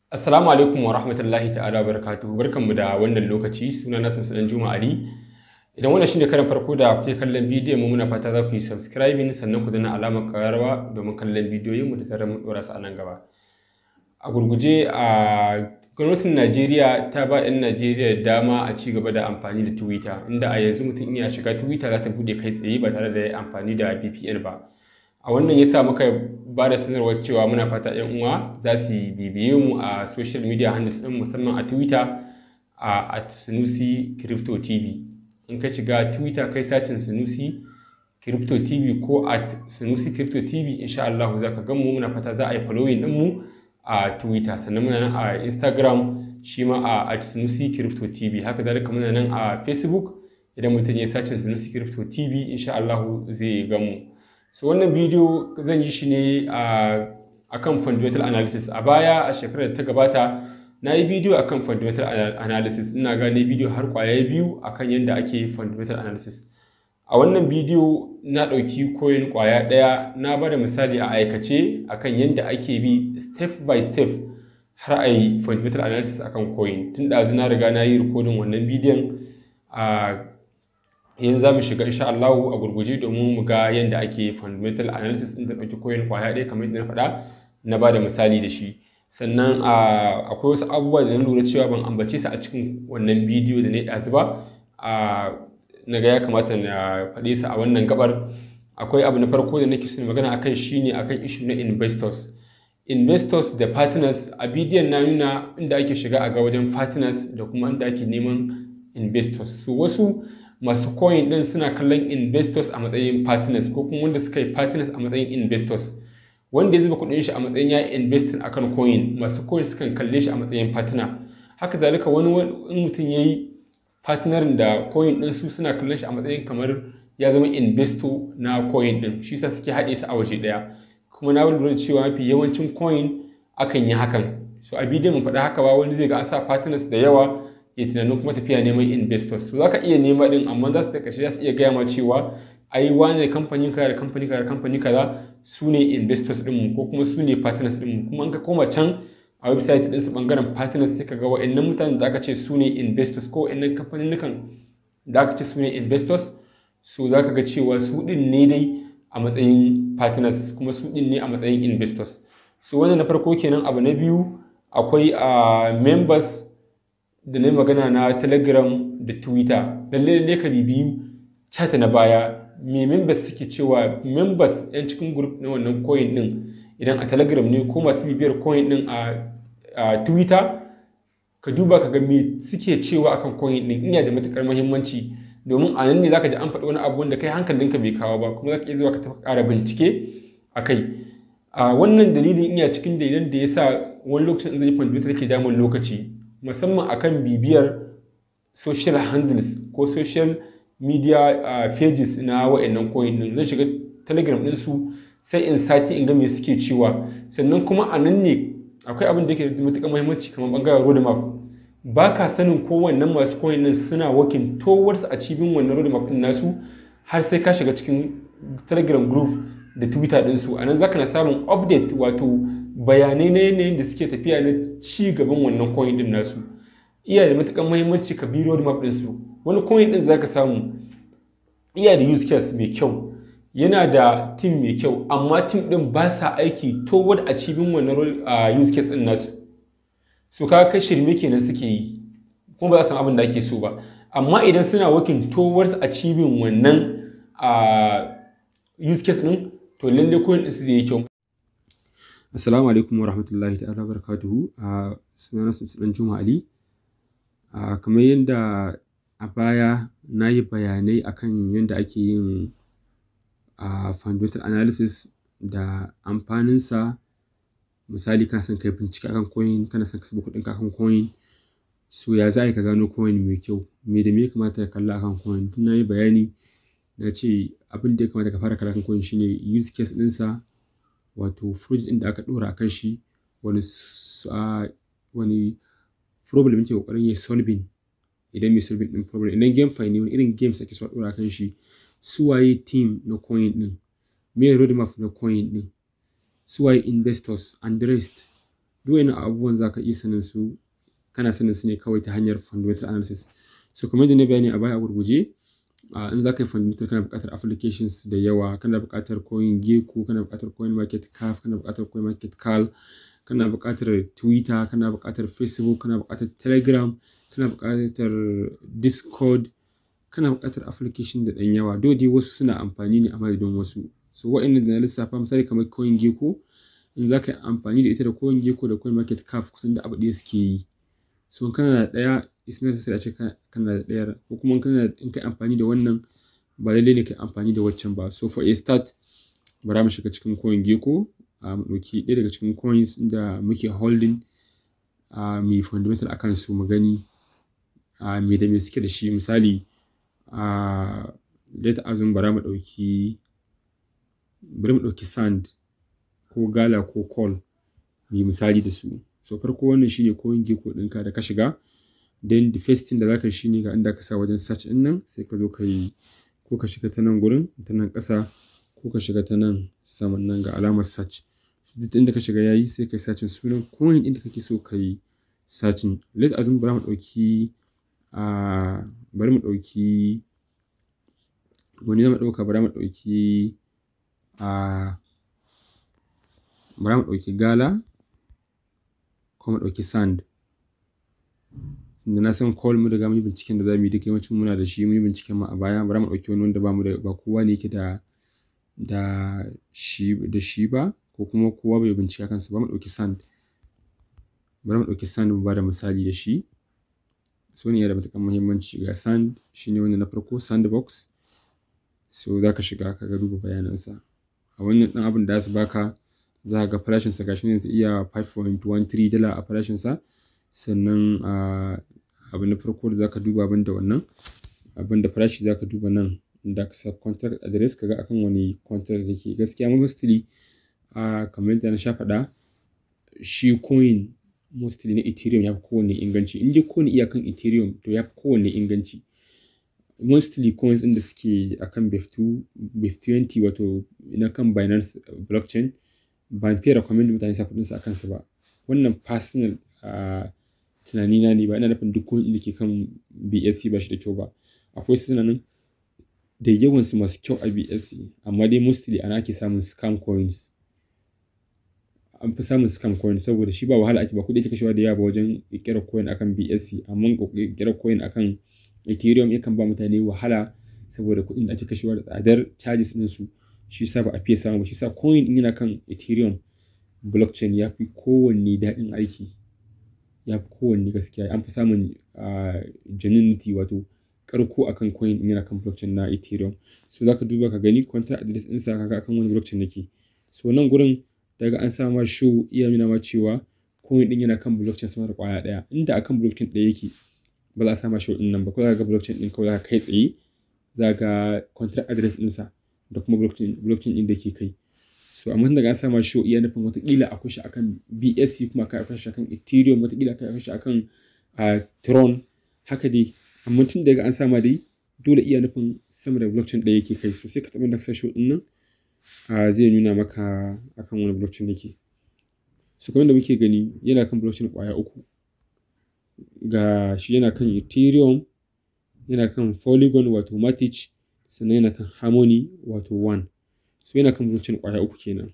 Assalamu alaikum wa rahmatullahi ta'ala barakatuhu barkanmu da wannan lokaci suna na Samsulan Juma Ali idan wannan shine karan farko da kuke kallon bidiyon mu muna fata za ku yi subscribing sannan ku danna alamar kararrawa domin kallon bidiyoyin mu da tare mu dora su a nan gaba a gurguje a gwamnatin Najeriya ta ba 'yan Najeriya dama a ci gaba da amfani da Twitter inda a yanzu mutum iya shiga Twitter za ta bude kai tsaye ba tare da ya amfani da VPN ba a wannan ya sa muka ba da sanarwar cewa muna fata 'yan uwa za su bibiye mu a social media handles ɗin musamman a twitter a at sunusi crypto tv in ka shiga twitter kai sacin sunusi crypto tv ko at sunusi crypto tv insha Allah za ka mu muna fata za a yi following ɗin mu a twitter sannan muna nan a instagram shi ma a at sunusi crypto tv haka zalika muna nan a facebook idan mutum ya sacin sunusi crypto tv insha Allah zai gamu so wannan bidiyo zan yi shi ne a kan fundamental analysis a baya a shekarar da ta gabata na yi bidiyo a kan fundamental analysis ina gane bidiyo har kwaya biyu a kan yadda ake fundamental analysis a wannan bidiyo na ɗauki koyin kwaya ɗaya na bada misali a aikace a kan yadda ake bi step by step har a yi fundamental analysis akan coin tun ɗazu na riga na yi rikodin wannan bidiyon a yanzu za mu shiga insha Allah a gurguje domin mu ga yadda ake fundamental analysis din da ɗauki koyon kwaya ɗaya kamar yadda na faɗa na ba da misali da shi sannan akwai wasu abubuwa da na lura cewa ban ambace su a cikin wannan bidiyo da na ɗazu ba na ga ya kamata na faɗe su a wannan gabar akwai abu na farko da nake so magana akan shine akan issue na investors investors da partners a bidiyon na nuna inda ake shiga a ga wajen partners da kuma inda ake neman investors su wasu masu coin din suna kallon investors a matsayin partners ko kuma wanda suka yi partners a matsayin investors wanda ya zuba kudin shi a matsayin ya investin akan coin masu coin sukan kalle shi a matsayin partner haka zalika wani in mutum ya yi partnerin da coin din su suna kallon shi a matsayin kamar ya zama investor na coin din shi sa suke haɗe su a waje ɗaya kuma na lura cewa mafi yawancin coin akan yi hakan so a bidiyon mu faɗa haka ba wani zai ga an sa partners da yawa ya tunanin kuma tafiya neman investors so za ka iya nema din amma za su da ƙarshe za su iya gaya ma cewa ai wane kamfanin kaza da kamfani kaza da kamfani kaza su ne investors ɗinmu ko kuma su ne partners ɗinmu kuma an ka koma can a website ɗin su ɓangaren partners sai ka ga wa'annan mutanen da aka ce su ne investors ko wa'annan kamfanin da aka ce su ne investors so za ka ga cewa su ɗin ne dai a matsayin partners kuma su ɗin ne a matsayin investors so wannan na farko kenan abu na biyu akwai a members da na magana na telegram da twitter lalle ne ka biyu chat na baya me members suke cewa members yan cikin group na wannan coin din idan a telegram ne ko masu bibiyar coin din a twitter ka duba ka ga me suke cewa akan coin din ina da matukar muhimmanci domin a nan ne zaka ji an faɗi wani abu wanda kai hankalinka bai kawo ba kuma zaka iya zuwa ka tafi ƙara bincike a kai a wannan dalilin ina cikin dalilan da yasa wani lokacin zai fahimci take jamun lokaci musamman akan bibiyar social handles ko social media uh, pages na wa'annan coin din zan shiga telegram din su sai in sati in ga me suke cewa sannan kuma a nan ne akwai abin da yake da matuƙar muhimmanci kamar bangaren roadmap ba ka sanin ko wannan masu coin din suna working towards achieving wannan roadmap din nasu har sai ka shiga cikin telegram group da twitter din su anan zaka na samun update wato bayanai na yanayin da suke tafiya na ci gaban wannan coin din nasu iya da matukan muhimmanci ka bi roadmap din su wani coin din zaka samu iya da use case mai kyau yana da team mai kyau amma team din ba sa aiki toward achieving wannan use case din nasu su ka kai shirme kenan suke yi kuma ba za su abin da ake so ba amma idan suna working towards achieving wannan use case din to lalle coin din su zai yi kyau Assalamu alaikum wa rahmatullahi ta'ala barakatuhu a sunana Sultan Juma Ali. kamar yadda a baya na yi bayanai akan yadda ake yin fundamental analysis da amfaninsa misali kana son kai bincike akan coin kana son ka saba kuɗin akan coin so ya za ka gano coin mai kyau me da me ya kamata ka kalla akan coin tun na yi bayani na ce abin da ya kamata ka fara kalla akan coin shine use case ɗinsa wato project ɗin da aka ɗora a kan shi wani wani problem yake kokarin ya solving idan mai solving ɗin problem idan game fine ne wani irin games ake so a ɗora a kan shi su waye team na coin ɗin me roadmap na coin ɗin su waye investors and the rest duk wani abubuwan za ka iya sanin su kana sanin su ne kawai ta hanyar fundamental analysis so kamar da na bayani a baya a gurguje uh, in za ka yi fundamental kana buƙatar applications da yawa kana buƙatar coin gecko kana buƙatar coin market cap kana buƙatar coin market cal kana buƙatar twitter kana buƙatar facebook kana buƙatar telegram kana buƙatar discord kana buƙatar application da ɗan yawa dole wasu suna amfani ne a madadin wasu so wa'annan da na lissafa misali kamar coin gecko in za ka yi amfani da ita da coin gecko da coin market cap kusan da abu ɗaya suke yi so kana da ɗaya is necessary a ce kana da ɗayar ko kuma kana in kai amfani da wannan ba lallai ne kai amfani da waccan ba so for a start bara mu shiga cikin coin gecko a mu ɗauki ɗaya daga cikin coins da muke holding a mai fundamental akan su mu gani a me da me suke da shi misali a let azum bara mu ɗauki bari mu ɗauki sand ko gala ko call mai misali da su so farko wannan shine coin gecko ɗinka da ka shiga then the first thing da zaka shi ne ga inda ka sa wajen search ɗin nan sai ka zo ka yi ko ka shiga ta nan gurin ta nan ƙasa ko ka shiga ta nan saman nan ga alamar search duk inda ka shiga yayi sai ka yi searching sunan coin ɗin da kake so ka yi searching let azum bari mu ɗauki a bari mu ɗauki wani zama ɗauka bari mu ɗauki a bari mu ɗauki gala ko mu ɗauki sand da na san call mu riga mun yi binciken da za mu yi duka yawancin muna da shi mun yi binciken mu a baya bari mu ɗauki wani wanda ba mu da ba kowa ne yake da da shi da shi ba ko kuma kowa bai bincika kansa ba mu ɗauki sand bari mu ɗauki sand mu ba da misali da shi so ne yana da matuƙar muhimmanci ga sand shine wanda na farko sandbox so za ka shiga ka ga duba bayanansa a wannan ɗan abin da za su baka za ga farashinsa gashi ne zai iya 5.13 dala a farashinsa sannan abu na farko da za ka duba abin da wannan abin da farashi za ka duba nan da ka sa contract address ka ga akan wani contract yake gaskiya mostly kamar yadda na sha faɗa shi coin mostly na ethereum ya fi kowanne inganci in dai kowane iyakan ethereum to ya fi kowanne inganci mostly coins ɗin da suke akan BEF2 BEF20 wato na kan Binance blockchain ban fiye recommend mutane sa kuɗinsu a kansu ba wannan personal tunani na ne ba ina nufin duk coin da ke kan BSC ba shi da kyau ba akwai suna nan da yawansu masu kyau a BSC amma dai mostly ana ake samun scam coins an fi samun scam coin saboda shi ba wahala ake ba kuɗi ake kashewa da yawa ba wajen ƙirƙirar coin akan BSC amma ƙirƙirar coin akan Ethereum yakan ba mutane wahala saboda kuɗin da ake kashewa da tsadar charges ɗin su shi yasa ba a fiye samu shi yasa coin ɗin yana kan Ethereum blockchain ya fi kowanne daɗin aiki ya fi kowanne gaskiya an fi samun genuinity wato karko akan coin ɗin yana kan blockchain na Ethereum so zaka duba ka gani contract address ɗinsa kaga akan wani blockchain yake so nan gurin daga an sa ma show iya nuna ma cewa coin ɗin yana kan blockchain sama da ƙwaya ɗaya inda akan blockchain ɗaya yake ba za a sama show ɗin nan ba ko za ka ga blockchain ɗin kawai za ka kai tsaye za ga contract address ɗinsa da kuma blockchain blockchain ɗin da ke kai so amma daga an sama show iya nufin watakila akwai shi akan BSC kuma akwai shi akan Ethereum watakila akwai shi akan Tron haka dai amma tun daga an sama dai dole iya nufin sama da blockchain ɗaya yake kai so sai ka taɓa da sa show ɗin nan zai nuna maka akan wani blockchain yake so kamar da muke gani yana kan blockchain ƙwaya uku ga shi yana kan ethereum yana kan polygon wato matic sannan yana kan harmony wato one so yana kan blockchain ƙwaya uku kenan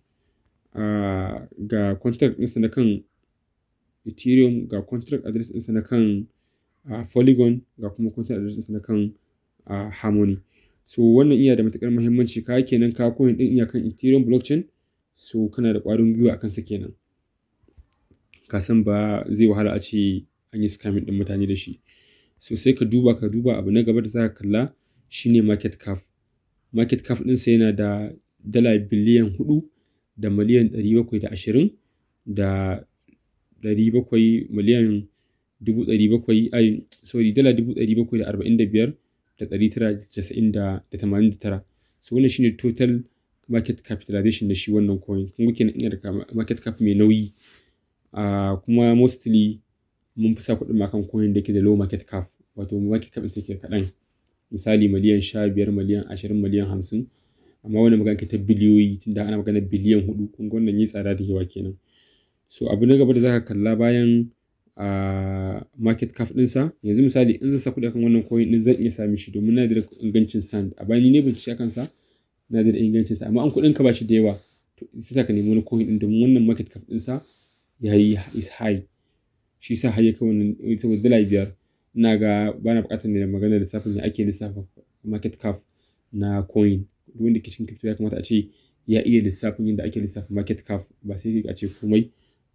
ga contract ɗinsa na kan ethereum ga contract address ɗinsa na kan polygon ga kuma contract address ɗinsa na kan harmony so wannan iya da matuƙar muhimmanci ka kenan ka coin ɗin iya kan ethereum blockchain so kana da ƙwarin gwiwa a kansa kenan ka san ba zai wahala a ce an yi scamming ɗin mutane da shi so sai ka duba ka duba abu na gaba da za ka kalla shine market cap market cap ɗinsa yana da dala biliyan hudu da miliyan ɗari bakwai da ashirin da ɗari bakwai miliyan dubu ɗari bakwai ai sorry dala dubu ɗari bakwai da arba'in da biyar da ɗari tara da casa'in da tamanin da tara so wannan shine total market capitalization da shi wannan coin kun kenan ina da market cap mai nauyi kuma mostly mun fi sa kuɗin makan coin da ke da low market cap wato market cap ɗin ke kaɗan misali miliyan sha biyar miliyan ashirin miliyan hamsin amma wani magana ke ta biliyoyi tunda ana magana biliyan hudu kun ga wannan yi tsada da yawa kenan so abu na gaba da zaka kalla bayan a market cap ɗinsa yanzu misali in zan sa kuɗi akan wannan coin ɗin zan iya sami shi domin na da ingancin sand a bayan ni ne bincike akan sa na da ingancin sa amma an kuɗin ka ba shi da yawa to sai ka nemi wani coin ɗin domin wannan market cap ɗinsa yayi is high shi sa har ya kai wannan saboda dala biyar ina ga bana buƙatar ne magana lissafin ya ake lissafa market cap na coin duk wanda ke cikin crypto ya kamata a ce ya iya lissafin yadda ake lissafa market cap ba sai a ce komai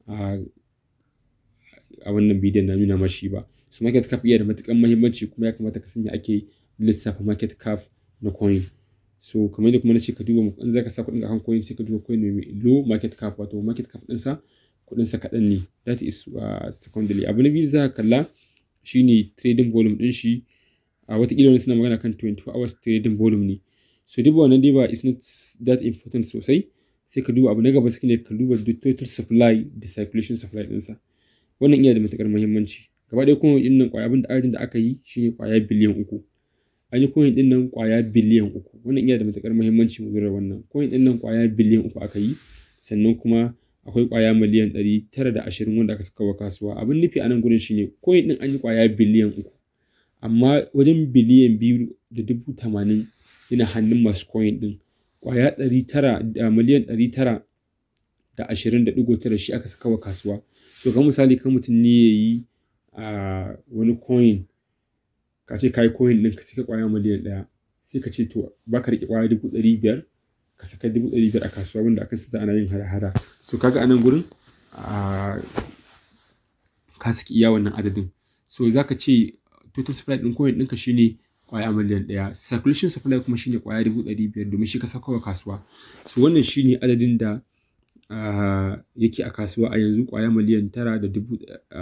a wannan bidiyon na nuna mashi ba su market cap iya da matukan muhimmanci kuma ya kamata ka sanya ake lissafa market cap na coin so kamar yadda kuma na ce ka duba in za ka sa kuɗin akan coin sai ka duba coin mai low market cap wato market cap ɗinsa kuɗinsa kaɗan ne that is uh, secondary abu na biyu za ka kalla shine trading volume ɗin shi a watakila wani suna magana kan 24 hours trading volume ne so duba wannan dai ba is not that important sosai sai ka duba abu na gaba shine ka duba the total supply da circulation supply ɗinsa wannan iya da matukar muhimmanci gaba ɗaya kuma ɗin nan ƙwaya abin da adadin da aka yi shine ƙwaya biliyan uku an yi coin ɗin nan ƙwaya biliyan uku wannan iya da matukar muhimmanci mu lura wannan coin ɗin nan ƙwaya biliyan uku aka yi sannan kuma akwai ƙwaya miliyan ɗari tara da ashirin wanda aka saka wa kasuwa abin nufi a nan gurin shine coin ɗin an yi ƙwaya biliyan uku amma wajen biliyan biyu da dubu tamanin yana hannun masu coin ɗin ƙwaya ɗari tara da miliyan ɗari tara da ashirin da ɗigo tara shi aka saka wa kasuwa so kan misali kan mutum ne ya yi a wani coin ka ce ka yi coin ɗin ka saka ƙwaya miliyan ɗaya sai ka ce to ba ka riƙe ƙwaya dubu ɗari biyar ka saka dubu ɗari biyar a kasuwa wanda aka sa ana yin hada-hada so kaga a nan gurin ka saki iya wannan adadin so za ka ce total supply ɗin coin ɗinka shine kwaya miliyan ɗaya circulation supply kuma shine kwaya dubu ɗari biyar domin shi ka sakawa kasuwa so wannan shine adadin da yake a kasuwa a yanzu kwaya miliyan tara da dubu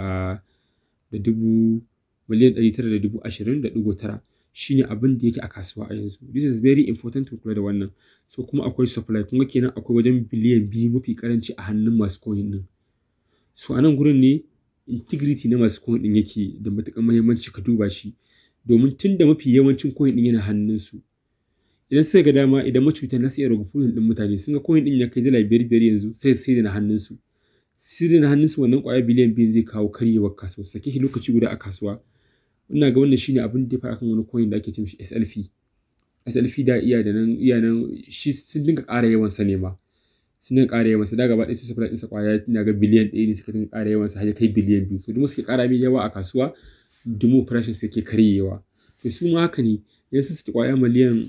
da dubu miliyan ɗari tara da dubu ashirin da ɗigo tara shine abin da yake a kasuwa a yanzu this is very important to kula da wannan so kuma akwai supply kuma kenan akwai wajen biliyan biyu mafi karanci a hannun masu coin din so a nan gurin ne integrity na masu coin din yake da matuƙar muhimmanci ka duba shi domin tun da mafi yawancin coin din yana hannunsu idan suka ga dama idan macuta na iya rage fulun din mutane sun ga coin din ya kai dala biyar biyar yanzu sai sai da na hannunsu sai da na hannunsu wannan kwaya biliyan biyu zai kawo karyewar kasuwa sake shi lokaci guda a kasuwa ina ga wannan shine abin da ya fara kan wani coin da ake ce mishi SLF SLF da iya da nan iya nan shi sun dinga ƙara yawan sa ne ma sun dinga ƙara yawan sa da gaba ɗaya su supply ɗinsa kwaya ina ga biliyan ɗaya ne suka dinga ƙara yawan sa har ya kai biliyan biyu so duk suke ƙara mai yawa a kasuwa dumo farashin sai ke karyewa to su ma haka ne idan su suke kwaya miliyan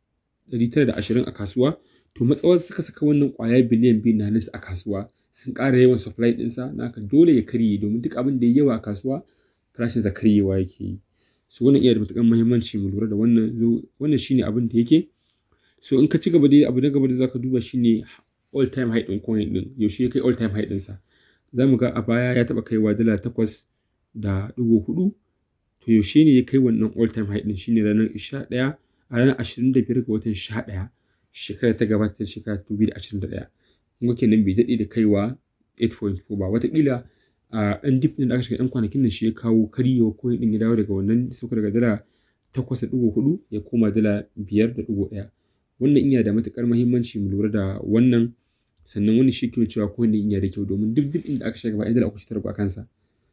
920 a kasuwa to matsawar suka saka wannan kwaya biliyan biyu na nasu a kasuwa sun ƙara yawan supply ɗinsa na haka dole ya karye domin duk abin da ya yawa a kasuwa farashin sa karyewa yake yi so wannan iya da matuƙar muhimmanci mu lura da wannan wannan shine abin da yake so in ka ci gaba dai abu na gaba da zaka duba shine all time high ɗin coin ɗin yaushe ya kai all time high ɗinsa za mu ga a baya ya taɓa kaiwa dala takwas da ɗigo hudu to yaushe ne ya kai wannan all time high din shine ranar 11 a ranar 25 ga watan 11 shekara ta gabata shekara 2021 kuma kenan bai daɗe da kaiwa 8.4 ba watakila a ɗan dip da aka shiga ɗan kwanakin nan shi ya kawo karyewa coin ɗin ya dawo daga wannan sauka daga dala 8.4 ya koma dala 5.1 wannan iya da matukar muhimmanci mu lura da wannan sannan wani shi ke cewa coin ɗin iya da kyau domin duk dip ɗin da aka shiga gaba ɗaya dala uku a kansa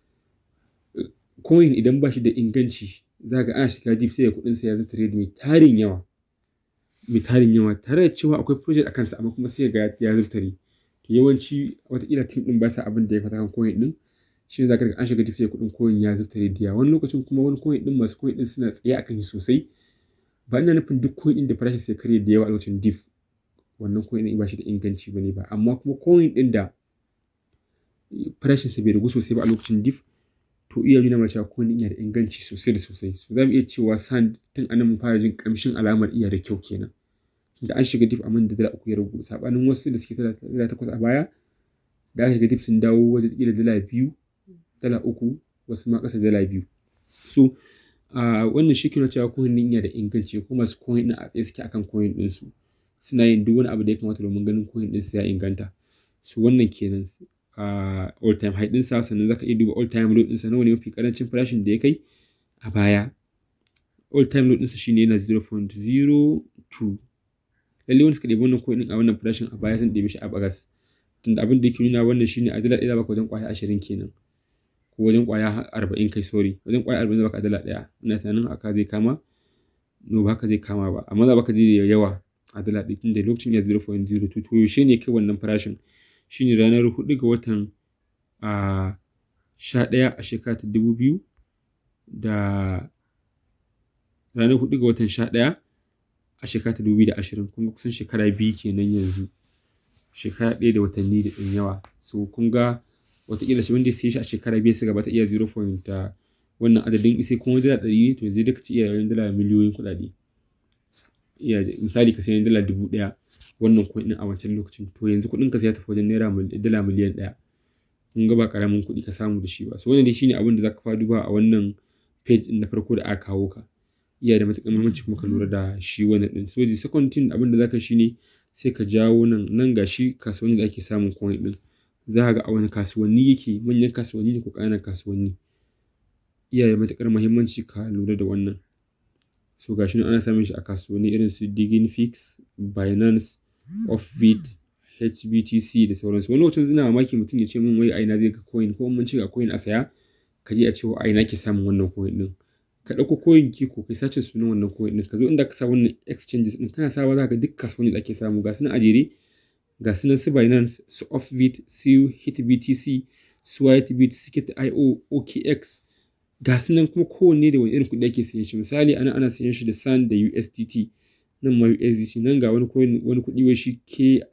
coin idan ba shi da inganci za ga ana shiga deep sai kuɗin sa ya zata trade mai tarin yawa mai tarin yawa tare da cewa akwai project a kansa amma kuma sai ga ya zubtare to yawanci watakila team din ba sa abin da ya fata kan coin din shi ne za ka ga an shiga deep sai kuɗin coin ya zubtare da wani lokacin kuma wani coin din masu coin din suna tsaye akan shi sosai ba ina nufin duk coin din da farashin sai karye da yawa a lokacin deep wannan coin din ba shi da inganci bane ba amma kuma coin din da farashin sa bai ragu sosai ba a lokacin deep to iya nuna mana cewa coin iya da inganci sosai da sosai so za mu iya cewa sand tun anan mun fara jin kamshin alamar iya da kyau kenan da an shiga dip a man da dala uku ya ragu sabanin wasu da suke dala takwas a baya da aka shiga dip sun dawo wajen kila dala biyu dala uku wasu ma kasa dala biyu so wannan shi kina cewa coin din iya da inganci ko masu coin din a tsaye suke akan coin din su suna yin duk wani abu da ya kamata domin ganin coin din su ya inganta so wannan kenan a all time high ɗinsa sannan zaka iya duba all time low ɗinsa nawa ne mafi karancin farashin da ya kai a baya all time low ɗinsa shine yana 0.02 lalle wani suka ɗebi wannan coin ɗin a wannan farashin a baya sun ɗebi shi a bagas tunda abin da yake nuna wannan shine a dala ɗaya baka wajen ƙwaya ashirin kenan ko wajen ƙwaya arba'in kai sorry wajen ƙwaya arba'in baka dala ɗaya ina tunanin haka zai kama no ba haka zai kama ba amma za baka ji da yawa a dala ɗaya tunda lokacin ya 0.02 to yaushe ne kai wannan farashin shine ranar hudu ga watan a sha ɗaya a shekara ta dubu biyu da ranar hudu ga watan sha ɗaya a shekara ta dubu biyu da ashirin kun ga kusan shekara biyu kenan yanzu shekara ɗaya da watanni da ɗan yawa so kun ga wataƙila shi wanda ya siya shi a shekara biyu su gaba ta iya 0. wannan adadin isai kuma dala ɗari ne to yanzu duka ci iya yawan dala miliyoyin kuɗaɗe iya misali ka sayi dala dubu ɗaya wannan coin ɗin a wancan lokacin to yanzu kuɗin ka sai ya tafi wajen naira dala miliyan ɗaya kun ga ba ƙaramin kuɗi ka samu da shi ba so wannan dai shine abin da zaka fa duba a wannan page ɗin na farko da aka kawo ka iya da matuƙar muhimmanci kuma ka lura da shi wannan ɗin so the second thing abin da zaka shine sai ka jawo nan nan ga shi kasuwanni da ake samun coin ɗin za ka ga a wani kasuwanni yake manyan kasuwanni ne ko ƙananan kasuwanni iya da matuƙar muhimmanci ka lura da wannan so ga shi ana samun shi a kasuwanni irin su Diginfix, Binance, Offbit, HBTC da sauransu wani lokacin ina mamaki mutum ya ce min wai aina zai ga coin ko mun ce ga coin a saya ka je a ce aina ke samun wannan coin din ka ɗauko coin ki ko kai sace sunan wannan coin din ka zo inda ka sa wannan exchanges din kana sawa za ka duk kasuwanni da ake samu ga su nan a jere ga su nan su Binance su Offbit su HitBTC su Whitebit Siket.io OKX ga su nan kuma kowanne da wani irin kuɗi ake sayan shi misali ana ana sayan shi da SAN da USDT nan ma USDC nan ga wani coin wani kuɗi wai shi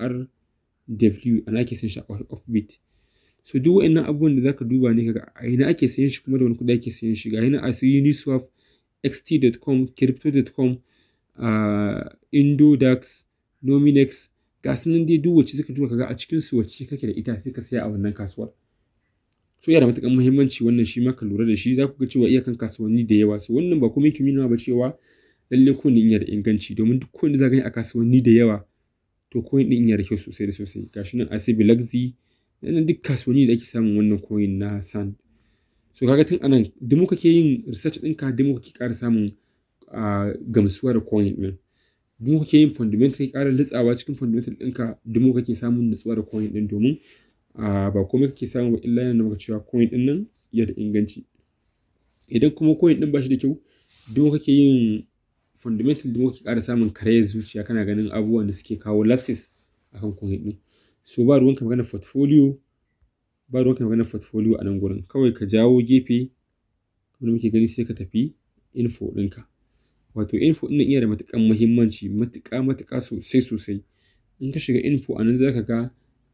KRW ana ake sayan shi a Offbit so duk wa'annan abubuwan da zaka duba ne kaga a ina ake sayan shi kuma da wani kuɗi ake sayan shi ga yana a su Uniswap xt.com crypto.com uh, Indodax Nominex ga su nan dai duk wacce suka duba kaga a cikin su wacce kake da ita sai ka saya a wannan kasuwar so yana da matuƙar muhimmanci wannan shi ma ka lura da shi za ku ga cewa iyakan kasuwanni da yawa so wannan ba kuma yake nuna ba cewa lalle ko yana da inganci domin duk kowanne za ka yi a kasuwanni da yawa to coin din yana da kyau sosai da sosai gashi nan asibi laxi yana duk kasuwanni da ake samun wannan coin na sand so kaga tun anan duk muka ke yin research ɗinka duk muka ke ƙara samun gamsuwa da coin ɗin duk muka ke yin fundamental ka ƙara litsawa cikin fundamental ɗinka duk muka ke samun nutsuwa da coin ɗin domin ba komai kake samu ba illa yana maka cewa coin ɗin nan ya da inganci idan kuma coin ɗin ba shi da kyau duk kake yin fundamental duk kake ƙara samun karayar zuciya kana ganin abubuwan da suke kawo lapses akan coin ɗin so ba ruwanka magana portfolio ba ruwanka magana portfolio a nan gurin kawai ka jawo gefe wanda muke gani sai ka tafi info ɗinka wato info ɗin iya da matuƙar muhimmanci matuƙa matuƙa sosai sosai in ka shiga info a nan za ka ga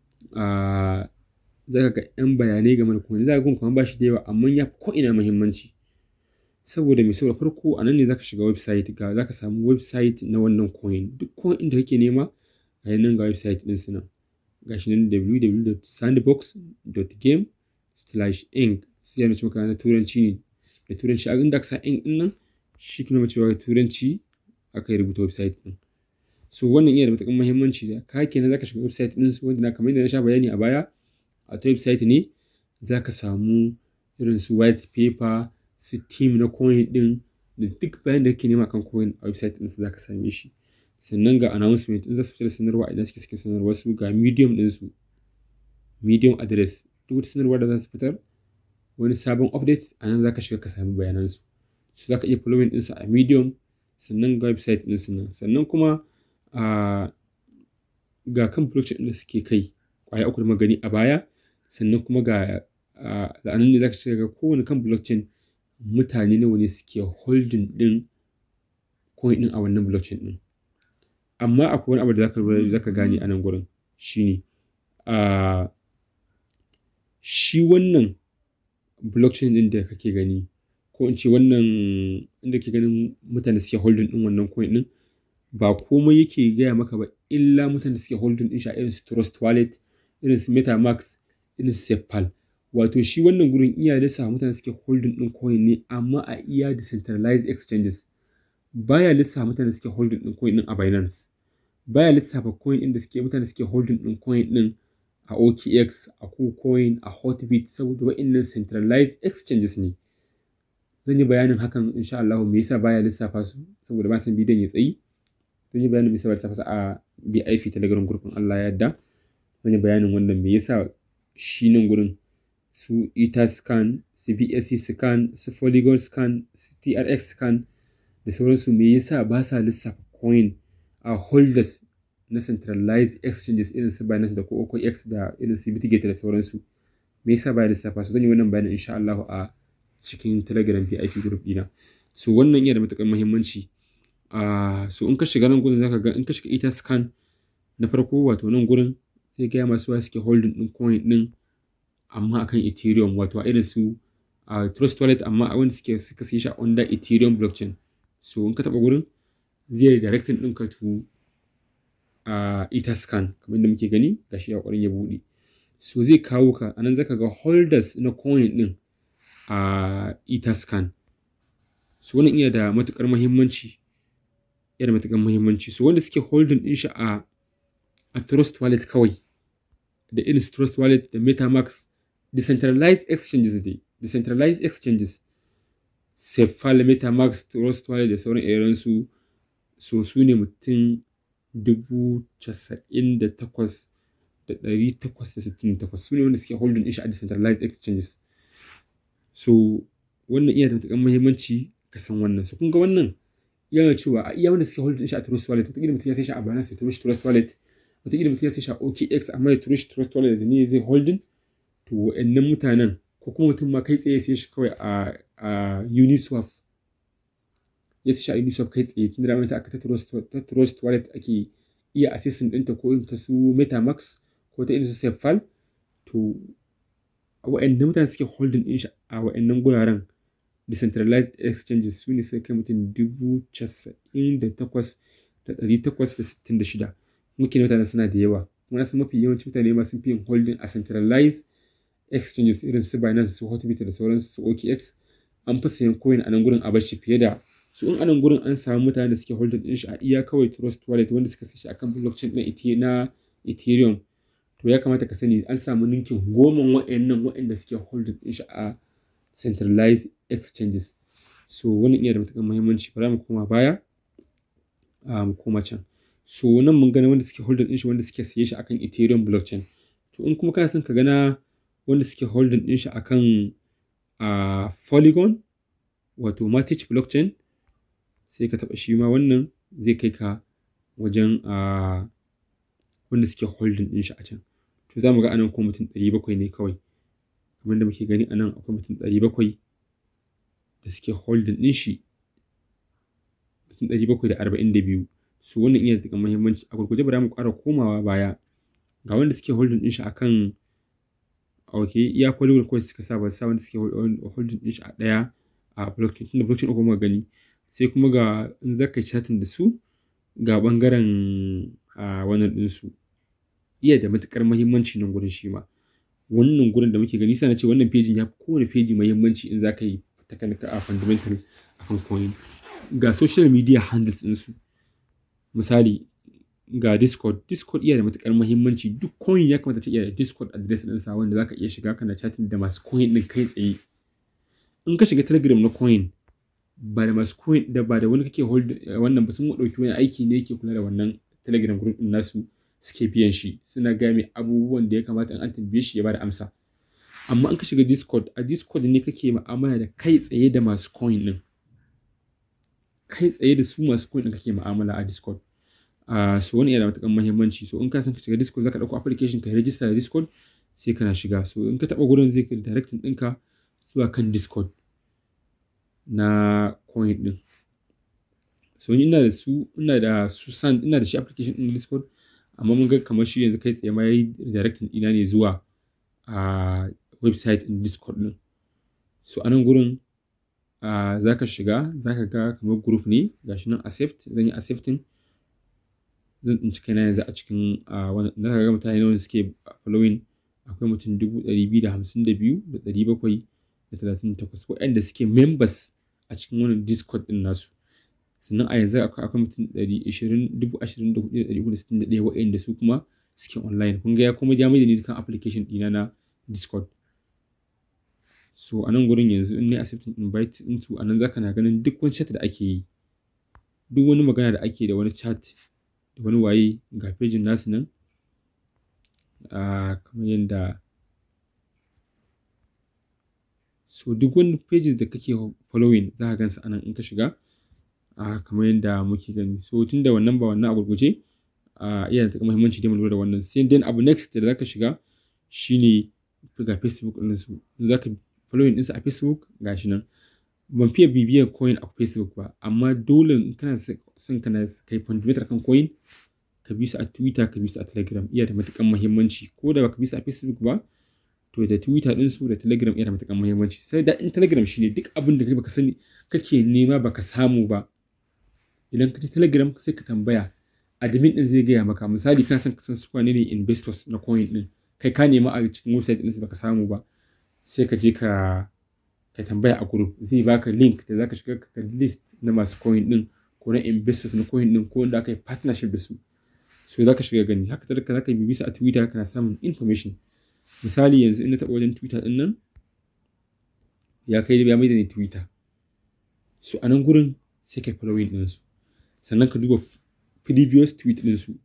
za ka ga 'yan bayanai game da coin za ka ga kuma ba shi da yawa amma ya fi ko'ina muhimmanci saboda mai saboda farko a nan ne za ka shiga website ga za ka samu website na wannan coin duk coin da kake nema a yanan ga website ɗin su nan ga shi nan www.sandbox.game slash inc sai yana cewa na turanci ne da turanci a inda ka sa inc ɗin nan shi kuma cewa turanci aka yi rubuta website ɗin so wannan iya da matuƙar muhimmanci da ka kenan za ka shiga website ɗin su wanda na kamar yadda na sha bayani a baya a ta website ne za ka samu irin su white paper su team na coin din da duk bayan da kake nema kan coin a website din su za ka same shi sannan ga announcement in za su fitar da sanarwa idan suke cikin sanarwa su ga medium din su medium address duk wata sanarwa da za su fitar wani sabon update a nan za ka shiga ka sami bayanan su su za ka iya following din su a medium sannan ga website din su nan sannan kuma a ga kan blockchain da suke kai kwaya uku da magani a baya sannan kuma ga da anan ne zaka shiga ga kowane kan blockchain mutane nawa ne suke holding din coin din a wannan blockchain din amma akwai wani abu da zaka zaka gane a nan gurin shine a shi wannan blockchain din da kake gani ko in ce wannan inda ke ganin mutane suke holding din wannan coin din ba komai yake gaya maka ba illa mutane suke holding din shi a irin su trust wallet irin su metamax irin su sepal wato shi wannan gurin iya lissafa mutane suke holding din coin ne amma a iya decentralized exchanges baya lissafa mutane suke holding din coin din a binance baya lissafa coin din da suke mutane suke holding din coin din a okx a kucoin a hotbit saboda wa'annan centralized exchanges ne zan yi bayanin hakan insha Allah me yasa baya lissafa su saboda ba san bidiyon ya tsayi zan yi bayanin me yasa baya lissafa su a BIP telegram group Allah ya yarda zan yi bayanin wannan me yasa shi nan gurin su etascan su bsc scan su polygon scan su trx scan da sauransu me yasa ba sa lissafa coin a holders na centralized exchanges irin su Binance da OKX da irin su Bitget da sauransu me yasa ba lissafa su zan yi wannan bayanin insha Allah a cikin Telegram VIP group dina so wannan yana da matukar muhimmanci uh, so in ka shiga nan gurin zaka ga in ka shiga etascan na farko wato nan gurin zai gaya masu wa suke holding din coin din amma akan ethereum wato a irin su a trust wallet amma a wanda suke suka sai shi under ethereum blockchain so in ka taba gurin zai directing ɗinka to a etherscan kamar da muke gani gashi a ƙwarin ya buɗe so zai kawo ka anan zaka ga holders na coin din a etherscan so wannan iya da matukar muhimmanci yana da matukar muhimmanci so wanda suke holding din shi a a trust wallet kawai da irin trust wallet da metamax decentralized exchanges dai decentralized exchanges Cephal, Metamax, Trust Wallet da sauran irin su so su ne mutum dubu casa'in da takwas da ɗari takwas da sittin da takwas su ne wanda suke holding ɗin shi a decentralized exchanges so wannan iya da matuƙar muhimmanci ka san wannan so kun ga wannan yana cewa a iya wanda suke holding ɗin shi a Trust Wallet wataƙila mutum ya sai shi a Binance ya turo shi Trust Wallet wataƙila mutum ya sai shi a OKX amma ya turo shi Trust Wallet da ne zai holding to wa'annan mutanen ko kuma mutum ma kai tsaye sai shi kawai a a Uniswap ya sai shi a Uniswap kai tsaye tun da ramar ta aka ta Trust Wallet ake iya assessing ɗinta ko ta su Metamax ko ta irin su Cephal to wa'annan mutane suke holding ɗin shi a wa'annan guraren decentralized exchanges su ne suka kai mutum dubu casa'in da takwas da ɗari takwas da sittin da shida muke mutane suna da yawa kuma nasu mafi yawancin mutane ma sun fi yin holding a centralized exchanges irin su Binance su Hotbit da sauransu su OKX an fi sayan coin a nan gurin a bashi fiye da su in a nan gurin an samu mutane da suke holding din shi a iya kawai Trust Wallet wanda suka sai shi akan blockchain din na Ethereum to ya kamata ka sani an samu ninkin goma wa'annan wa'anda suke holding din shi a centralized exchanges so wannan iya da matuƙar muhimmanci ba za mu koma baya mu koma can so nan mun gani wanda suke holding din shi wanda suke siye shi akan Ethereum blockchain to in kuma kana son ka gana wanda suke holding din shi akan a Polygon wato Matic blockchain sai ka taba shi ma wannan zai kai ka wajen a wanda suke holding din shi a can to za mu ga anan ko mutum 700 ne kawai kamar da muke gani anan akwai mutum 700 da suke holding din shi mutum 742 su wannan iya da muhimmanci a gurguje bara mu ƙara komawa baya ga wanda suke holding din shi akan ok iya polygon kawai suka sa ba sa wanda suke holding din shi a daya a blockchain tunda blockchain uku muka gani sai kuma ga in zaka chatting da su ga bangaren a wannan din su iya da matukar muhimmanci nan gurin shi ma wannan gurin da muke gani sai na ce wannan pejin ya fi kowane peji muhimmanci in zaka yi technical a fundamental akan coin ga social media handles din su misali ga Discord. Discord iya da matukar muhimmanci duk coin ya kamata ta iya da Discord address ɗinsa wanda zaka iya shiga kana chatting da masu coin ɗin kai tsaye. In ka shiga Telegram na coin ba da masu coin da ba da wani kake hold wannan ba sun ɗauki wani aiki ne yake kula da wannan Telegram group ɗin nasu suke biyan shi suna game abubuwan da ya kamata in an tambaye shi ya bada amsa. Amma in ka shiga Discord a Discord ne kake mu'amala da kai tsaye da masu coin ɗin. Kai tsaye da su masu coin ɗin kake mu'amala a Discord. Uh, so wani yana da matuƙar muhimmanci so in ka san ka shiga discord zaka ɗauko application ka register da discord sai kana shiga so in ka taɓa gurin zai kai directing ɗinka zuwa kan discord na coin ɗin so ina da su ina da su sand ina da shi application ɗin discord amma mun ga kamar shi yanzu kai tsaye ma yayi directing ɗina ne zuwa a uh, website ɗin discord ɗin so a nan gurin uh, zaka shiga zaka ga kamar group ne gashi nan accept zan yi accepting zan tsinci kaina yanzu a cikin na ga mutane nawa suke following akwai mutum dubu ɗari biyu da hamsin da biyu da ɗari bakwai da talatin da takwas waɗanda suke members a cikin wannan discord ɗin nasu sannan a yanzu akwai akwai mutum ɗari ashirin dubu ashirin da hudu da ɗari hudu da sittin da ɗaya waɗanda su kuma suke online kun ga ya kuma ya mai da ni kan application ɗina na discord so a nan gurin yanzu in ne accepting invite into a nan zaka na ganin duk wani chat da ake yi duk wani magana da ake da wani chat da wani waye ga pejin nasu nan uh, kamar yadda so duk wani pages da kake following za ka gansu anan in ka shiga uh, kamar yadda muke gani so tun da wannan ba wannan a gurguje uh, iya da muhimmanci da mu lura da wannan sai then abu next da zaka shiga shine ga facebook ɗin su zaka following ɗinsu a facebook gashi nan ban fiye bibiyar coin a facebook ba amma dole in kana son kana kai fundamental kan coin ka bi su a twitter ka bi su a telegram iya da matukan muhimmanci ko da baka bi su a facebook ba to da twitter din su da telegram iya da matukan muhimmanci sai da in telegram shine duk abin da kai baka sani kake nema baka samu ba idan ka je telegram sai ka tambaya admin din zai gaya maka misali kana son ka san su ne investors na coin din kai ka nema a cikin website din su baka samu ba sai ka je ka ka tambaya a group zai baka link da zaka shiga ka list na masu coin din ko na investors na coin din ko wanda aka yi partnership da su so zaka shiga gani haka talaka zaka yi bisa a twitter kana samun information misali yanzu in na taɓa wajen twitter din nan ya kai ya mai da ni twitter so a nan gurin sai kai following din su sannan ka duba previous tweet din su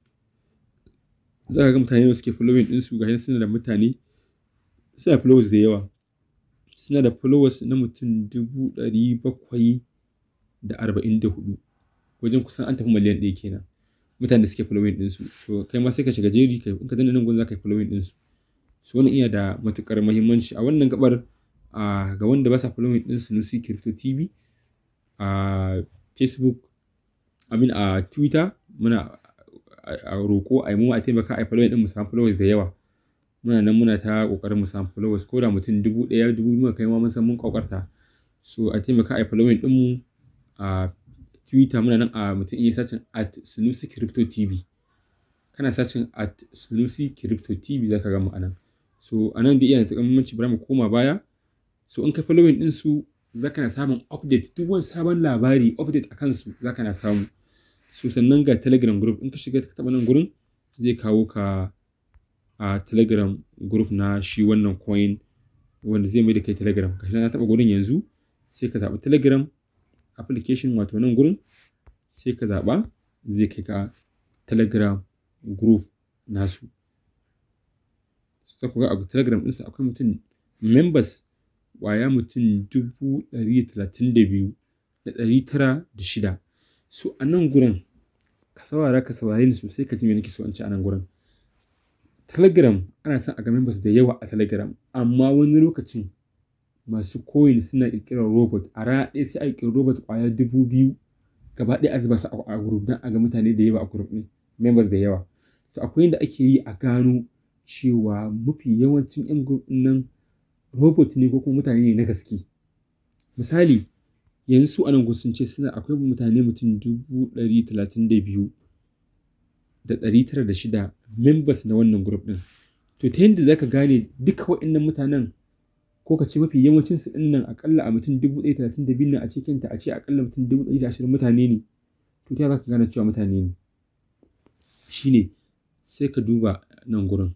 za ka ga mutane da suke following din su ga suna da mutane suna followers da yawa suna da followers na mutum dubu ɗari bakwai da arba'in da hudu wajen kusan an tafi miliyan ɗaya kenan mutane da suke following ɗinsu to kai ma sai ka shiga jeri kai in ka danna nan gurin za ka yi following ɗinsu su wannan iya da matukar muhimmanci a wannan gabar ga wanda ba sa following ɗin Sunusi Crypto TV a Facebook amin a Twitter muna a roko a yi mu a taimaka a yi following ɗin mu samu followers da yawa muna nan muna ta kokarin mu samu followers ko da mutum dubu ɗaya dubu biyu kai ma mun san mun kokarta so a taimaka a yi following din mu a twitter muna nan a mutum iya sacin at sunusi crypto tv kana sacin at sunusi crypto tv zaka ga mu anan so anan da iya da muhimmanci bari mu koma baya so in ka following din su zaka na samun update duk wani sabon labari update akan su zaka na samu so sannan ga telegram group in ka shiga ka taba nan gurin zai kawo ka a telegram group na shi wannan coin wanda zai mai da kai telegram gashi na taba gurin yanzu sai ka zaɓi telegram application wato nan gurin sai ka zaɓa zai kai ka telegram group nasu sai ku ga a telegram ɗinsa akwai mutum members waya mutum dubu ɗari talatin da biyu da ɗari tara da shida so a nan gurin ka saurara ka saurare ni sosai ka ji me nake so in ci a nan gurin telegram ana son a ga members da yawa a telegram amma wani lokacin masu coin suna kirkirar robot a rana ɗaya sai a kirkiri robot kwaya dubu biyu gaba ɗaya a zuba su a group don a ga mutane da yawa a group ɗin members da yawa to akwai yadda ake yi a gano cewa mafi yawancin yan group ɗin nan robot ne ko kuma mutane ne na gaske misali yanzu su anan sun ce suna akwai mutane mutum dubu ɗari talatin da biyu da ɗari tara da shida members na wannan group ɗin to ta yadda zaka gane duka waɗannan mutanen ko ka ce mafi yawancin su ɗin nan akalla a mutum dubu ɗaya talatin da biyu nan a cikin ta a ce akalla mutum dubu ɗari da ashirin mutane ne to ta zaka gane cewa mutane ne shine sai ka duba nan gurin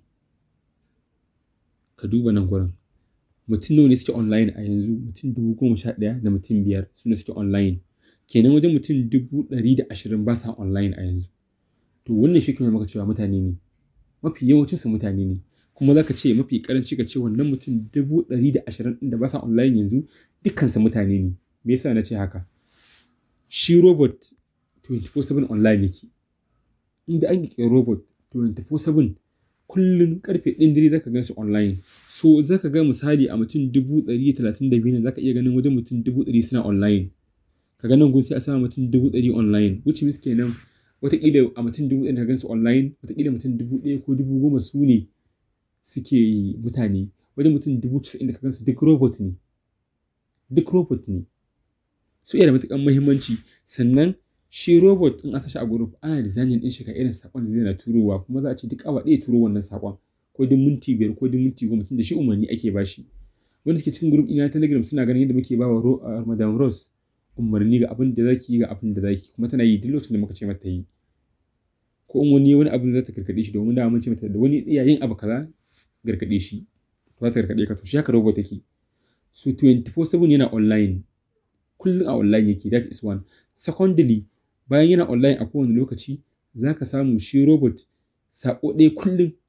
ka duba nan gurin mutum nawa ne suke online a yanzu mutum dubu goma sha ɗaya da mutum biyar su ne suke online kenan wajen mutum dubu ɗari da ashirin ba sa online a yanzu to wannan shi kuma maka cewa mutane ne mafi yawancinsu mutane ne kuma za ka ce mafi karanci ka ce wannan mutum dubu ɗari da ashirin ɗin da ba sa online yanzu dukkansu mutane ne me yasa na ce haka shi robot 24/7 online yake inda an ƙirƙiri robot 24/7 kullum karfe ɗin dare zaka gan su online so zaka ga misali a mutum dubu ɗari talatin da biyu ne zaka iya ganin wajen mutum dubu ɗari suna online ka ga nan gun sai a sama mutum dubu ɗari online which means kenan wataƙila a mutum dubu ɗaya da gansu online wataƙila mutum dubu ɗaya ko dubu goma su ne suke mutane wajen mutum dubu casa'in da ka gansu duk robot ne duk robot ne su iya da matuƙar muhimmanci sannan shi robot in a sashi a group ana designing din shi ka irin sakon da zai na turowa kuma za a ce duk awa ɗaya turo wannan sakon ko duk minti biyar ko duk minti goma tunda shi umarni ake bashi wanda suke cikin group ina telegram suna ganin yadda muke bawa madam rose umarni ga abin da zaki yi ga abin da zaki kuma tana yi duk lokacin da muka ce mata yi ko in wani wani abin za ta karkade shi domin da mun ce mata da wani iya yin abu kaza garkade shi to za ta karkade ka to shi haka robot take so 24/7 yana online kullum a online yake that is one secondly bayan yana online a kowane lokaci za ka samu shi robot sako ɗaya kullum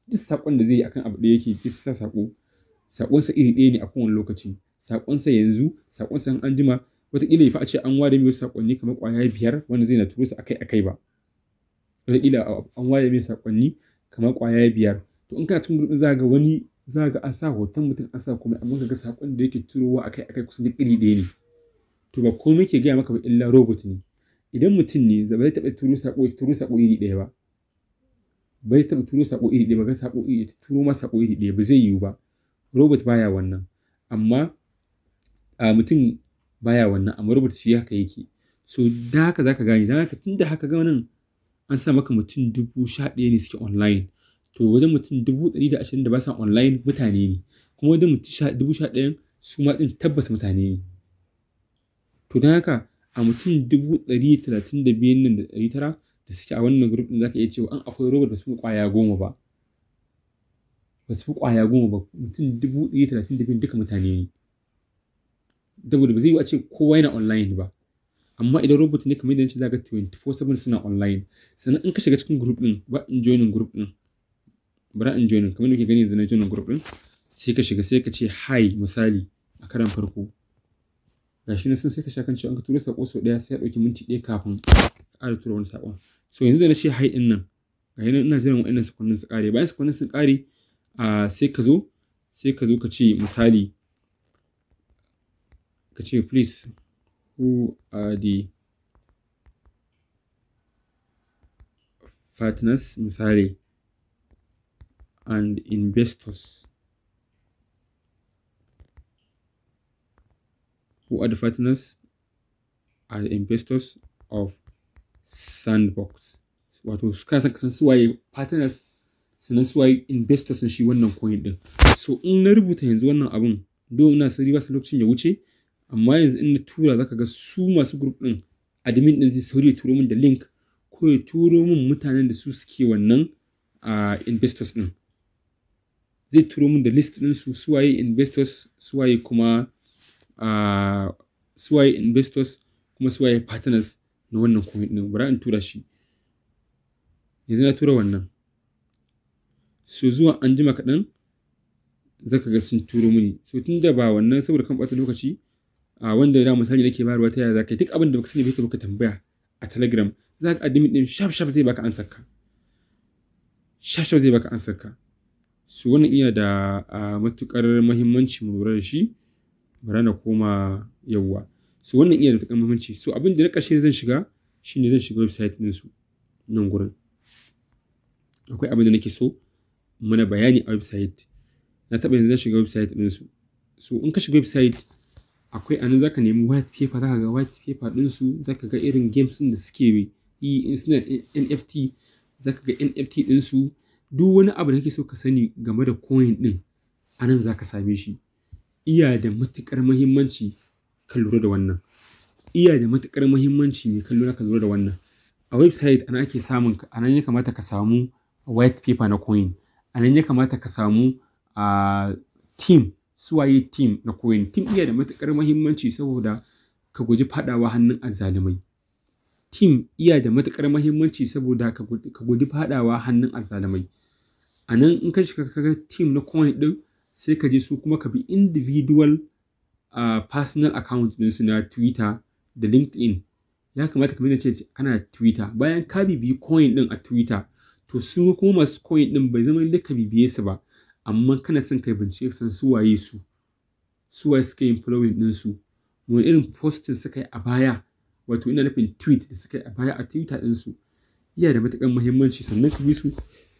duk saƙon da zai yi akan abu ɗaya yake zai sa saƙo saƙonsa iri ɗaya ne a kowane lokaci saƙonsa yanzu saƙonsa an jima wataƙila ya fi a ce an ware mai saƙonni kamar ƙwaya biyar wanda zai na turo su akai akai ba wataƙila an ware mai saƙonni kamar ƙwaya biyar to in kana cikin gurbin za ga wani za ga an sa hoton mutum an sa komai amma ga saƙon da yake turowa akai akai kusan duk iri ɗaya ne to ba komai ke gaya maka ba illa robot ne idan mutum ne ba zai taɓa turo saƙo ya turo saƙo iri ɗaya ba bai taɓa turo saƙo iri ɗaya ba ga saƙo iri turo ma saƙo iri ɗaya ba zai yiwu ba robot baya wannan amma a mutum baya wannan amma robot shi haka yake so da haka zaka gane da haka tunda haka ga nan an sa maka mutum dubu sha ɗaya ne suke online to wajen mutum dubu ɗari da ashirin da ba sa online mutane ne kuma wajen mutum dubu sha ɗayan su ma ɗin tabbas mutane ne to don haka a mutum dubu ɗari talatin da biyun nan da ɗari tara da suke a wannan group ɗin zaka iya cewa an akwai robot ba su fi ƙwaya goma ba ba su fi ƙwaya goma ba mutum dubu ɗari talatin da biyun duka mutane ne saboda ba zai yi a ce kowa yana online ba amma idan robot ne kamar yadda nace zaka 24/7 suna online sannan in ka shiga cikin group din ba in joinin group din bara in joinin kamar yadda gani yanzu na joinin group din sai ka shiga sai ka ce hi misali a karan farko gashi na sun sai ta shakan cewa an ka tura sako sau daya sai ya dauki minti ɗaya kafin ka ƙara tura wani sakon so yanzu da na ce hi din nan gashi nan ina jiran wa'annan sakonnin su ƙare bayan sakonnin sun ƙare sai ka zo sai ka zo ka ce misali ka ce please who are the partners misali and investors who are the partners and investors of sandbox wato ka san kasan suwaye partners sannan suwaye investors shi wannan coin din so in na rubuta yanzu wannan abun do ina sauri ba su lokacin ya wuce amma yanzu in na tura zaka ga su masu group din admin din zai sauri ya turo min da link ko ya turo min mutanen da su suke wannan a investors din zai turo min da list din su suwaye investors suwaye kuma a suwaye investors kuma suwaye partners na wannan coin din bari in tura shi yanzu na tura wannan so zuwa an jima kaɗan zaka ga sun turo mini so tun da ba wannan saboda kan ɓata lokaci a wanda da misali nake bayarwa ta yaya zaka yi duk abin da baka sani bai baka tambaya a telegram za ka admin din shaf shaf zai baka ansar ka shaf shaf zai baka ansar ka so wannan iya da matukar muhimmanci mu lura da shi bari na koma yawwa so wannan iya da matukar muhimmanci so abin da na ƙarshe zan shiga shine zan shiga website din su nan gurin akwai abin da nake so mana bayani a website na taɓa yanzu zan shiga website din su so in ka shiga website akwai anan zaka nemi white paper zaka ga white paper din su zaka ga irin games din da suke yi in suna NFT zaka ga NFT din su duk wani abu da kake so ka sani game da coin din anan zaka same shi iya da matukar muhimmanci ka lura da wannan iya da matukar muhimmanci ne ka lura ka lura da wannan a website ana ake samun anan ya kamata ka samu white paper na coin anan ya kamata ka samu a team suwaye team na coin team iya da matukar muhimmanci saboda ka guji fadawa hannun azzalumai team iya da matukar muhimmanci saboda ka guji fadawa hannun azzalumai a nan in ka shiga kaga team na coin din sai ka je su kuma ka bi individual uh, personal account su na twitter da linkedin ya kamata ka ce kana twitter bayan ka bibiyi coin din a twitter to su kuma masu coin din bai zama lalle ka bibiye su ba amma kana son kai bincike san su waye su su waye suka yin following din su wani irin posting suka yi a baya wato ina nufin tweet da suka yi a baya a twitter din su yana da matuƙar muhimmanci sannan ka bi su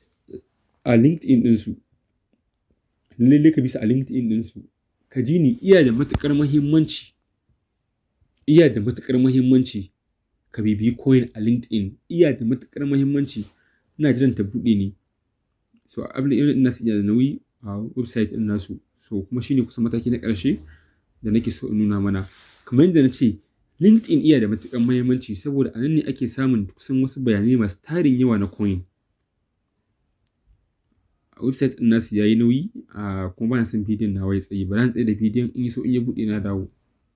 a linkedin din su lalle ka bi su a linkedin din su ka ji ni iya da matuƙar muhimmanci iya da matuƙar muhimmanci ka bibiyi coin a linkedin iya da matuƙar muhimmanci ina jiran ta buɗe ne so abin irin nasu iya da nauyi a website din nasu so kuma shine kusan mataki na ƙarshe da nake so in nuna mana kamar yadda na ce linkedin iya da matuƙar muhimmanci saboda a nan ne ake samun kusan wasu bayanai masu tarin yawa na coin a website din nasu yayi nauyi a kuma bana son bidiyon na wai tsayi bari tsaye da bidiyon in yi so in ya buɗe na dawo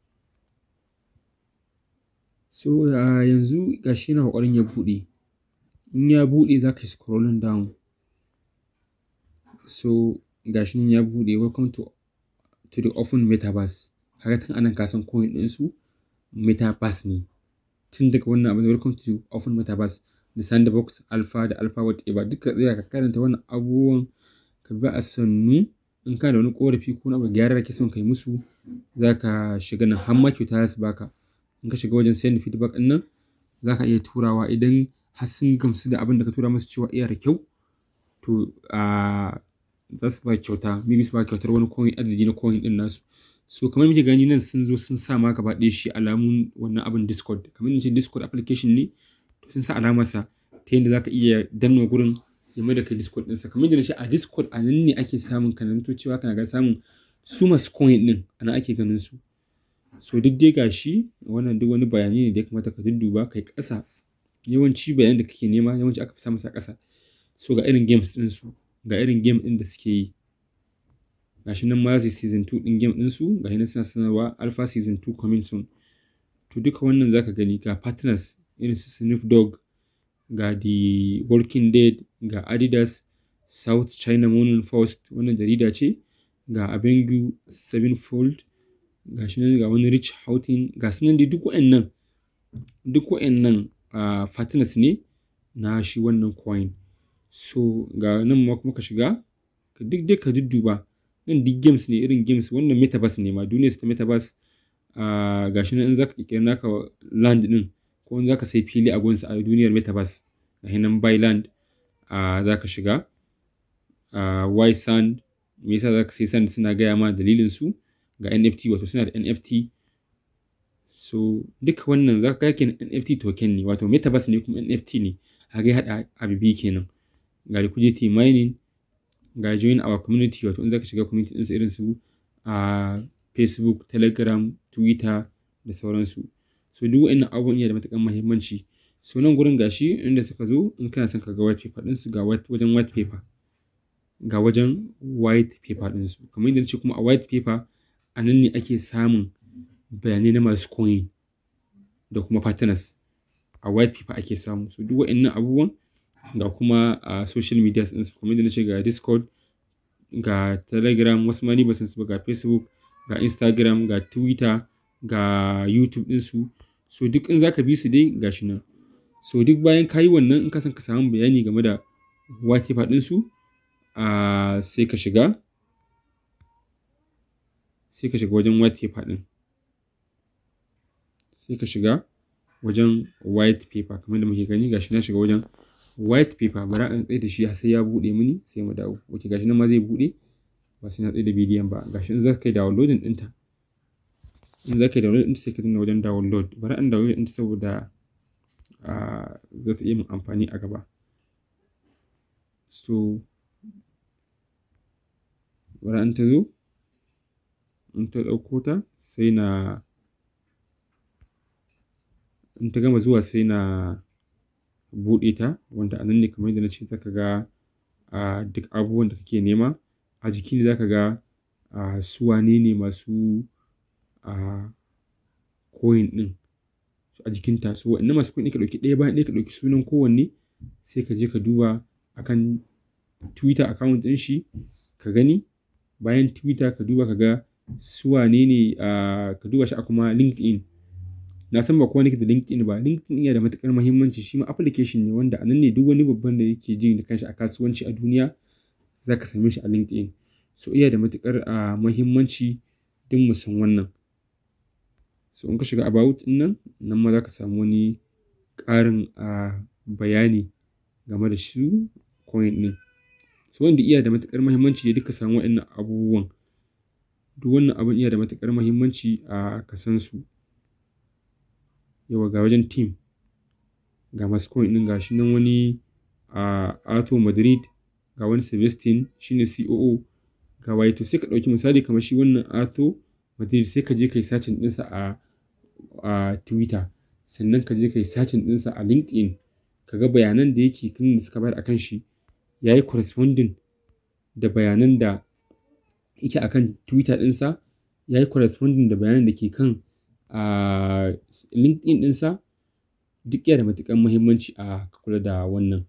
so yanzu gashi na ƙoƙarin ya buɗe in ya buɗe za ka scrolling down so gashi nan ya buɗe welcome to to the open metaverse kaga tun anan ka san coin din su metaverse ne tun daga wannan abin welcome to open metaverse da sandbox alpha da alpha whatever duka tsaya ka karanta wannan abubuwan ka bi a sannu in ka da wani korafi ko na gyara kake son kai musu za ka shiga nan har ma kyauta za su baka in ka shiga wajen send feedback din nan za ka iya turawa idan har sun gamsu da abin da ka tura musu cewa iya da kyau to a za su ba kyauta maybe su ba kyautar wani coin adadi na coin din nasu so kamar muke gani nan sun zo sun sa ma gaba ɗaya shi alamun wannan abin discord kamar ce discord application ne to sun sa alamarsa ta yadda za ka iya danna gurin ya mai da kai discord ɗinsa kamar yadda ce a discord a nan ne ake samun kananto cewa kana ga samun su masu coin ɗin a nan ake ganin su so duk dai gashi wannan duk wani bayani ne da ya kamata ka dudduba kai ƙasa yawanci bayanan da kake nema yawanci aka fi samun sa ƙasa so ga irin games ɗin su ga irin game ɗin da suke yi gashi nan mazi season 2 ɗin game ɗin su gashi nan suna sanarwa alpha season 2 coming soon to duka wannan zaka gani ga partners irin su Snoop Dogg ga The Walking Dead ga Adidas South China Morning Post wannan jarida ce ga Abengu Sevenfold ga shi nan ga wani Rich Houghton ga su nan dai duk wa'annan duk wa'annan uh, partners ne na shi wannan coin so ga nan ma kuma ka shiga ka duk dai ka dudduba nan duk games ne irin games wannan metaverse ne ma duniyar ta metaverse uh, ga shi nan in zaka kirkira naka land din ko in zaka sai fili a gunsa a duniyar metaverse ga nan buy land uh, zaka shiga uh, y sand me yasa zaka sai sand suna gaya ma dalilin su ga NFT wato suna da NFT so duka wannan za ka yake NFT token ne wato metaverse ne kuma NFT ne a ga hada abu biyu kenan ga liquidity mining ga join our community wato in za ka shiga community ɗinsu irin su a Facebook Telegram Twitter da sauransu so duk wa'annan abubuwan yana da matuƙar muhimmanci so nan gurin gashi inda suka zo in kana son ka ga white paper ɗinsu ga wajen white paper ga wajen white paper ɗinsu kamar yadda ce kuma a white paper a nan ne ake samun bayanai na masu coin da kuma partners a white paper ake samu so duk wa'annan abubuwan ga kuma a social media din su kuma na ce ga discord ga telegram wasu ma ni ba san su ba ga facebook ga instagram ga twitter ga youtube din su so duk in zaka bi su dai gashi nan so duk bayan kayi wannan in ka san ka samu bayani game da white paper din su a sai ka shiga sai ka shiga wajen white paper din sai ka shiga wajen white paper kamar da muke gani gashi na shiga wajen white paper bara an tsaye da shi sai ya bude mini sai mu dawo wace gashi nan ma zai bude ba sai na tsaye da bidiyon ba gashi in za ka yi downloading ɗinta in za ka yi downloading ɗinta sai ka dinga wajen download bari an download ɗinta saboda za ta iya min amfani a gaba so bari an ta zo in ta ɗauko ta sai na in ta gama zuwa sai na buɗe ta wanda a nan ne kamar yadda na ce zaka ga a duk abubuwan da kake nema a jiki ne zaka ga a su wane ne masu a coin ɗin a jikinta so wa'annan masu coin ɗin ka ɗauki ɗaya bayan ɗaya ka ɗauki sunan kowanne sai ka je ka duba akan twitter account ɗin shi ka gani bayan twitter ka duba ka ga su wane ne ka duba shi a kuma linkedin na san ba kowa nake da linkedin ba linkedin yana da matukar muhimmanci shi ma application ne wanda a nan ne duk wani babban da yake jin da kanshi a kasuwanci a duniya za ka same shi a linkedin so iya da matukar muhimmanci duk mu san wannan so in ka shiga about din nan nan ma za ka samu wani ƙarin bayani game da shi coin din so wanda iya da matukar muhimmanci ya duka samu waɗannan abubuwan duk wannan abin iya da matukar muhimmanci a kasan su yawa ga wajen team ga masu coin din gashi nan wani a Ato Madrid ga wani Sebastian shine COO ga waye to sai ka dauki misali kamar shi wannan Ato Madrid sai ka je kai searching ɗinsa a a Twitter sannan ka je kai searching ɗinsa a LinkedIn ka ga bayanan da yake kan da suka bayar akan shi yayi corresponding da bayanan da yake akan Twitter ɗinsa yayi corresponding da bayanan da ke kan a LinkedIn ɗinsa duk yana da matuƙar muhimmanci a kula da wannan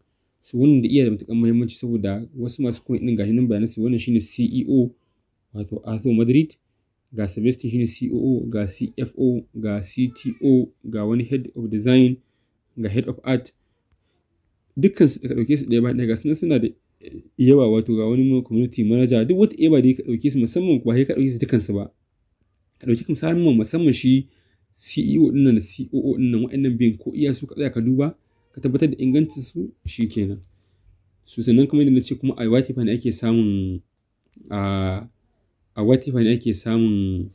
su wannan da iya da matuƙar muhimmanci saboda wasu masu coin din gashi nan bayanan su wannan shine CEO wato Arthur Madrid ga Sebastian shine COO ga CFO ga CTO ga wani head of design ga head of art dukkan su ka dauke su ɗaya bayan ɗaya ga sunan suna da yawa wato ga wani community manager duk wata eba da ka dauke su musamman ba sai ka dauke su dukkan su ba ka dauki musamman musamman shi CEO din nan da COO din nan wa'annan biyan ko iya su ka tsaya ka duba ka tabbatar da ingancin su shikenan su sannan kuma yadda na ce kuma a white ne ake samun a a white ne ake samun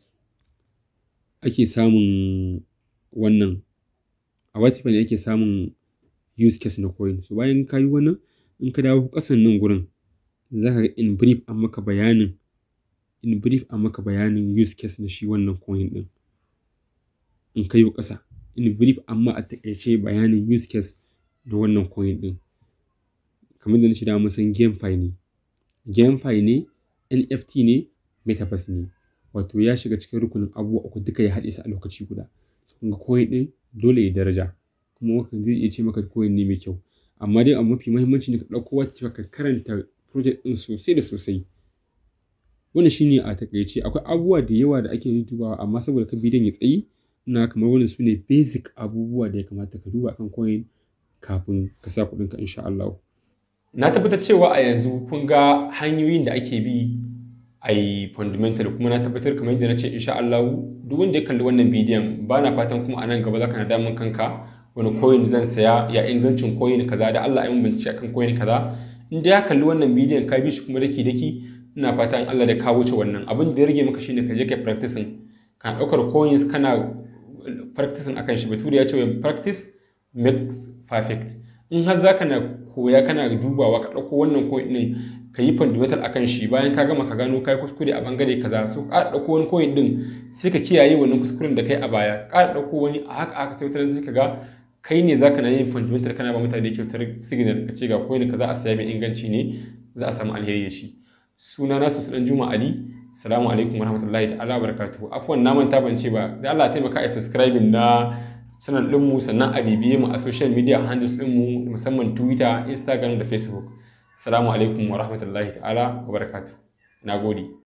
ake samun wannan a white ne ake samun use case na coin so bayan ka yi wannan in ka dawo kasan nan gurin za ka ga in brief an maka bayanin in brief an maka bayanin use case na shi wannan coin din in ka yi kasa in brief amma a takaice bayanin use case na wannan coin din kamar da na da mun san GameFi ne GameFi ne NFT ne Metaverse ne wato ya shiga cikin rukunin abubuwa uku duka ya haɗe su a lokaci guda kun ga coin din dole ya daraja kuma hakan zai iya ce maka coin ne mai kyau amma dai abu mafi muhimmanci ne ka ɗauko wacce ka karanta project din sosai da sosai wannan shine a takaice akwai abubuwa da yawa da ake dubawa amma saboda ka bidiyon ya tsayi ina kamar wannan su ne basic abubuwa da ya kamata ka duba kan coin kafin ka sa kuɗinka insha Allah. Na tabbatar cewa a yanzu kun ga hanyoyin da ake bi a yi fundamental kuma na tabbatar kamar yadda na ce insha Allah duk wanda ya kalli wannan bidiyon ba na fatan kuma a nan gaba za ka na damun kanka wani coin zan saya ya ingancin coin kaza da Allah ya mun bincike akan coin kaza in da ya kalli wannan bidiyon ka bi shi kuma daki daki ina fatan Allah da ka wuce wannan abin da ya rage maka shine ka je ka practicing kana ɗaukar coins kana practicing akan shi bature ya ce practice makes perfect in har za ka na koya kana dubawa ka ɗauko wannan coin ɗin ka yi fundamental akan shi bayan ka gama ka gano kai kuskure a bangare kaza so ka ɗauko wani coin ɗin sai ka kiyaye wannan kuskuren da kai a baya ka ɗauko wani a haka aka sai wata zai ka ga kai ne zaka na yin fundamental kana ba mutane kyautar signal ka ce ga coin kaza a saya mai inganci ne za a samu alheri da shi suna na su dan juma ali salamu alaikum warahmatullahi ta'ala barakatuhu afwan na manta ban ce ba da Allah taimaka a subscribing na channel ɗinmu sannan a bibiye mu a social media handles ɗinmu musamman twitter instagram da facebook salamu alaikum wa rahmatullahi ta'ala wa barakatuh na gode